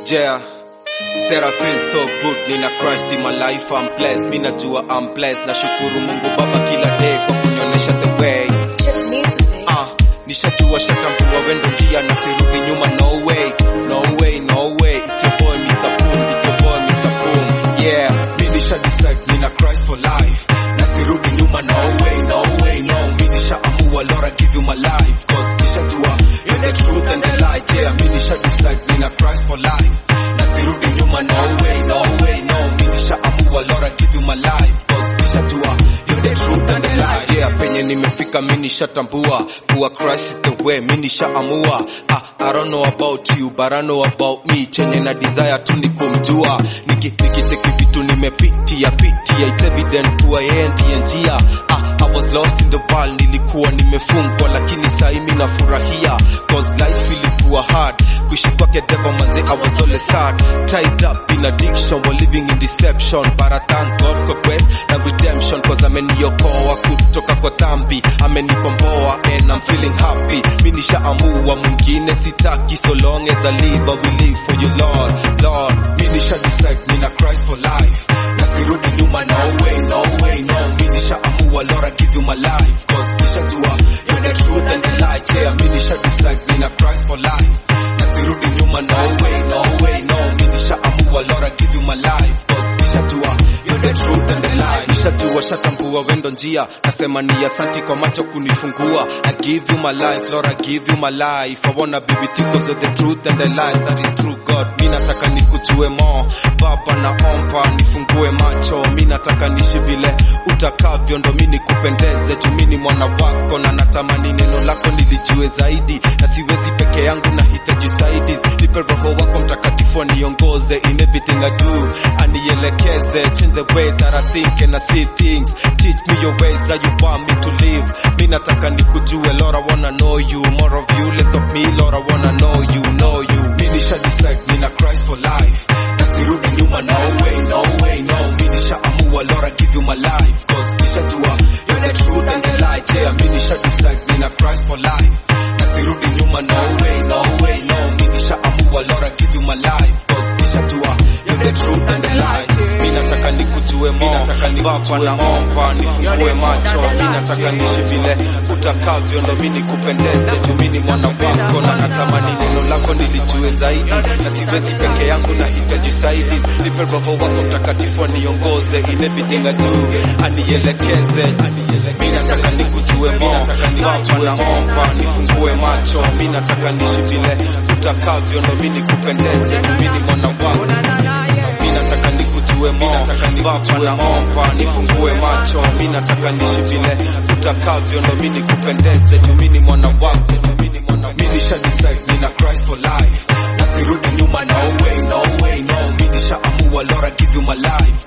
Yeah. Said I feel so good, nina Christ in my life, I'm blessed. Mi najua I'm blessed, nashukuru Mungu Baba kila day kwa kunionyesha the way. Ah, nishajua shatambua wendo njia na sirudi nyuma, no way, no way, no way. It's your boy Mr. Boom, it's your boy Mr. Boom. Yeah, mi nisha decide nina Christ for life. Na sirudi nyuma, no way, no way, no. Mi nisha amua, Lord I give you my life. Cause nishajua you're the truth and the light. Yeah, mi nisha decide nina Christ for life. Na sirudi nyuma, no way, no way, no. Mi nisha amua, Lord I give you my life. Cause nishajua you're the truth and the light. Yeah, penye nimefika mi nishatambua kuwa Christ is the way, mi nishaamua. Ah, I don't know about you but I know about me. Chenye na desire tu ni kumjua, niki nikicheki vitu nimepitia pitia, it's evident kuwa yeye ndiye njia. Ah, I was lost in the world, nilikuwa nimefungwa, lakini sahi mi nafurahia cause life ilikuwa hard kuishi kwake devil manze I was always sad tied up in addiction while living in deception but I thank God kwa grace na redemption cause ameniokoa kutoka kwa dhambi amenikomboa and I'm feeling happy mi nishaamua mwingine sitaki so long as I live I will live for you Lord Lord mi nisha decide nina Christ for life na sirudi nyuma no way no way no mi nishaamua Lord I give you my life cause nishajua you're the truth and the light yeah mi nisha decide nina Christ for life na sirudi nyuma no way no way no mi nishaamua Lord I give you my life cause nishajua you're the truth and the light nishajua shatambua wendo njia nasema ni asanti kwa macho kunifungua I give you my life Lord I give you my life I wanna be with you cause you're the truth and the light that is true God mi nataka nikujue more baba naomba nifungue macho mi nataka nishi vile utakavyo ndo mi nikupendeze juu mi ni mwana wako na natamani neno lako nilijue zaidi na siwezi peke yangu nahitaji usaidizi nipe roho wako mtakatifu aniongoze in everything I do anielekeze change the way that I think and I see things teach me your ways that you want me to live mi nataka nikujue Lord I wanna know you more of you less of me Lord I wanna know you know you mi nisha decide nina Christ for life na sirudi nyuma no way no way no mi nisha amua Lord I give you my life cause nishajua you're the truth and the light yeah mi nisha decide nina Christ for life na sirudi nyuma no way no way no mi nisha amua Lord I give you my life cause nishajua you're the truth and the light mi nataka nikujue more baba naomba nifungue macho mi nataka nishi vile utakavyo ndo mi nikupendeze juu mi ni mwana wako na natamani neno lako nilijue zaidi na siwezi peke yangu nahitaji usaidizi nipe roho wako mtakatifu aniongoze in everything I do anielekeze mi nataka nikujue more baba naomba nifungue macho mi nataka nishi vile utakavyo ndo mi nikupendeze juu mi ni mwana wako mi nataka nikujue more baba naomba nifungue macho mi nataka nishi vile utakavyo ndo mi nikupendeze juu mi ni mwana wako mi nisha decide nina Christ for life na sirudi nyuma no way no way no mi nisha amua Lord I give you my life